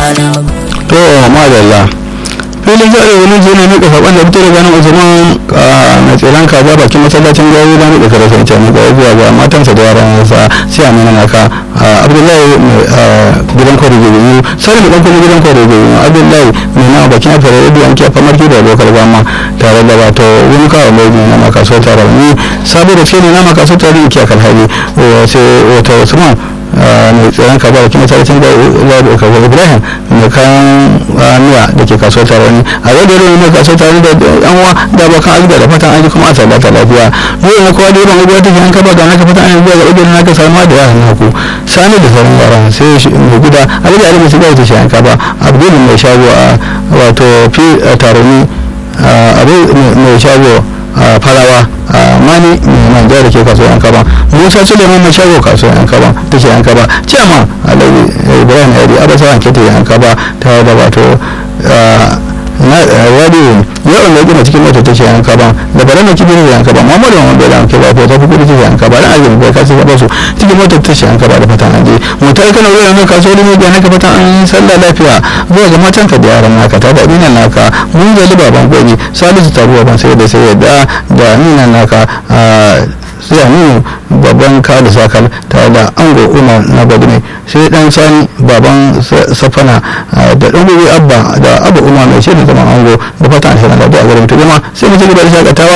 to madalla filin zaɓe wani je ne nika saɓon da fito daga nan usman na tsiran kaza bakin masallacin gawo da nika kare sai can ga zuwa ga matansa da yaran sa sai a nuna naka abdullahi gidan kwaro gobe sai da ɗan gidan kwaro gobe abdullahi mai na bakin afirka yadda yanke a famar da lokal gama tare da wato wani kawo mai ne na makaso tare ni saboda ce ne na makaso tare ne ke kan hali sai wata usman mai tsaron kaza da kuma sarkin da kaza ibrahim mai kayan miya da ke kasuwar tarani a yau da yau mai kasuwar tarani da yan uwa da bakan azuba da fatan an ji kuma a sabata lafiya yau na kowa da yawan abubuwa take an kaba ga naka fatan an zuwa ga idan naka samuwa da yaran naku sani da sauran yaran sai mai gida alhaji ali mai shiga ta shi an kaba abdul mai shago a wato fi tarani abu mai shago farawa mani mai manja da ke kasuwar yan kaba musa suleiman mai shago kasuwar yan kaba ta ke yan kaba ciyama alawi ibrahim yari abasa wanke ta yan kaba ta da wato radio yawan da gina cikin mota ta ce yan kaba da bare na kibin yan kaba muhammadu wanda da ke ba ko ta fi kudi ta yan kaba dan ajin bai kasu ba su cikin mota ta ce yan kaba da fatan an je motar kana wurin nan kasuwar ne ga naka fatan an sallah lafiya zuwa ga matan ka da yaran naka ta da dinan naka mun zali baban gobe salisu taruwa ban sai da sai yadda da ninan naka sai aminu babban kada sakal tare da ango umar na ne sai dan sani baban safana da dan gobe abba da abba umar mai shirin zaman ango da fatan shi na da garin tujuma sai mutum da shakatawa